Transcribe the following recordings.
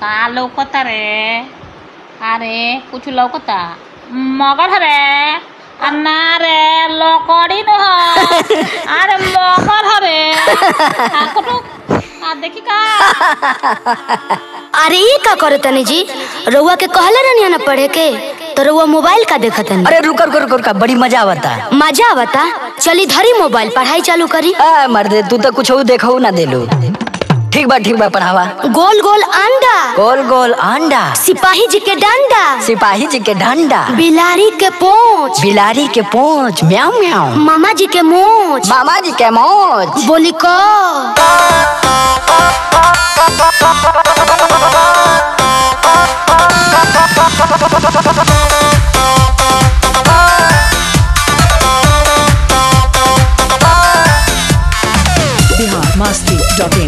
का लौकता रे अरे कुछ लौकता मगर रे आ ना रे लकड़ी न ह अरे मगर हरे आ कुटु आ देखी का अरे ये का करे तनी जी रउआ के कहले रहनी ना पढ़े के तो रउआ मोबाइल का देखत तनी अरे रुकर रुकर रुकर का बड़ी मजा आवता मजा आवता चली धरी मोबाइल पढ़ाई चालू करी आ मर्दे तू तो कुछ देखो ना देलू ठीक बा ठीक बा पढ़ावा गोल गोल अंडा गोल गोल अंडा सिपाही जी के डंडा सिपाही जी के डंडा बिलारी के पोंछ बिलारी के पोंछ म्याऊ म्याऊ मामा जी के मोछ मामा जी के मौज बोली को biharmasti.in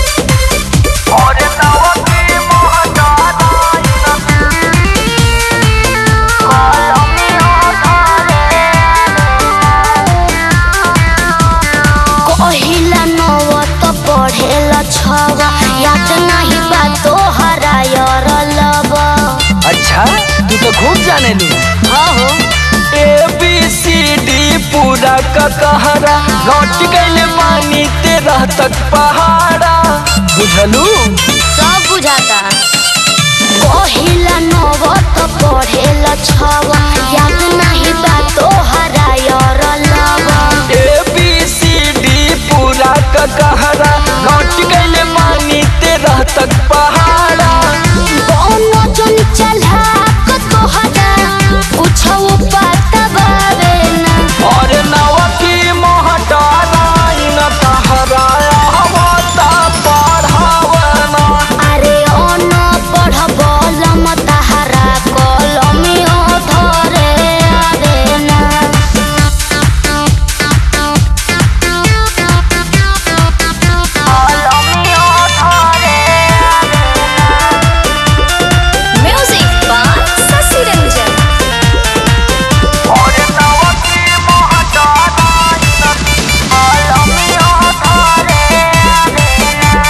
कहिला नव तो पढ़ेला छव याद नहीं बा तो हरायर लब अच्छा तू तो खूब जाने लू हाँ हो ए बी सी डी पूरा का कहरा लौट गइले मानी तेरह तक पहाड़ा बुझलू सब बुझाता कहिला नव तो पढ़ेला छव याद नहीं बा तो हरायर लब ए बी सी डी पूरा का कहरा लौट गइले मानी तेरह तक पहाड़ा कोनो जन चला को तोहरा कुछ पता बावे ना और नवा की मोहटाराइन कहराया हवाता पढ़ावना अरे अन पढ़ बलम तहरा कलमियो धरे आवे ना कलमियो धरे म्यूजिक बाय शशि रंजन और नवा की मोहटाराइन कलमियो धरे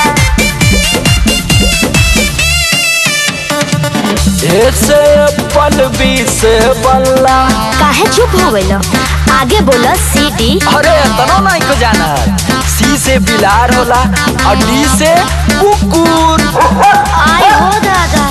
ऐसे पल बी से बल्ला काहे चुप हो गइल आगे बोला सीडी अरे तनो नहीं को जाना सी से बिलार होला और डी से कुकुर आय हो दादा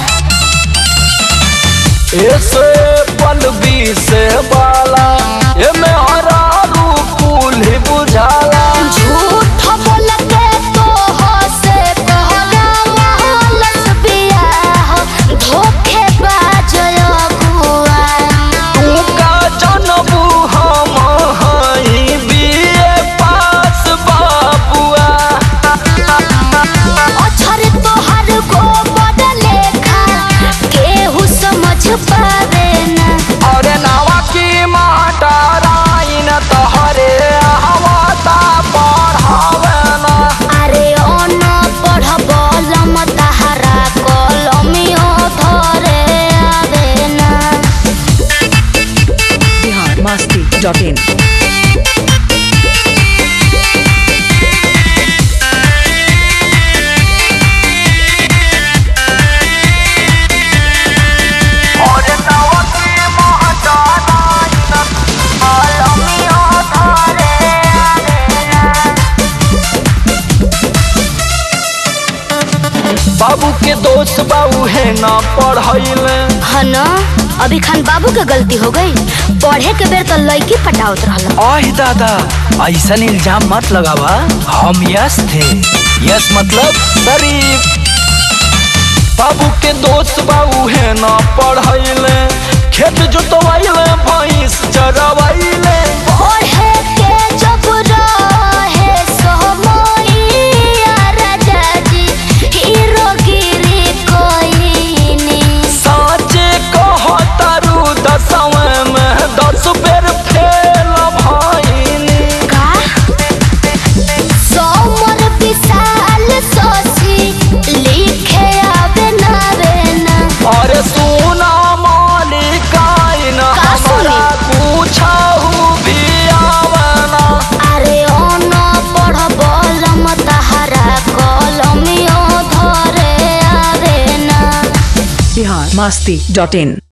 ऐसे पल बी से बाला ये में हरा रूकुल ही बुझाला झूठ बोल के तो हो से कहला महलस बियाह धोखे बाज अगुआ तू का जनबू हम हई बीए पास बाबुआ अछर तोहर को बदले खा केहू समझ पावे ना अरे नवा की माटाराइन तहरे हवाता पढ़ावेना अरे अन पढ़ बलम तहरा कलमियो धरे आवे ना biharmasti.in और नवा की मोहटाराइन कलमियो धरे बाबू के दोस्त बाबू है ना पढ़ैले है ना अभी खान बाबू के गलती हो गई पढ़े के बेर तो लड़की पटावत रहल आह दादा ऐसा इल्जाम मत लगावा हम यश थे यश मतलब शरीफ बाबू के दोस्त बाबू है ना पढ़ैले खेत जोतवाइले भैंस चरवाइले पढ़े के जब रहे सोमैया राजा जी हीरोगिरी कोइनी साचे कहतारू दसवें में दस बेर फेल भइनी का सोमर विशाल सोसी लिखे आवे ना रे ना अरे सुना मालिकाइन का सुनी? हमरा पूछहु भी बिहार मस्ती डॉट इन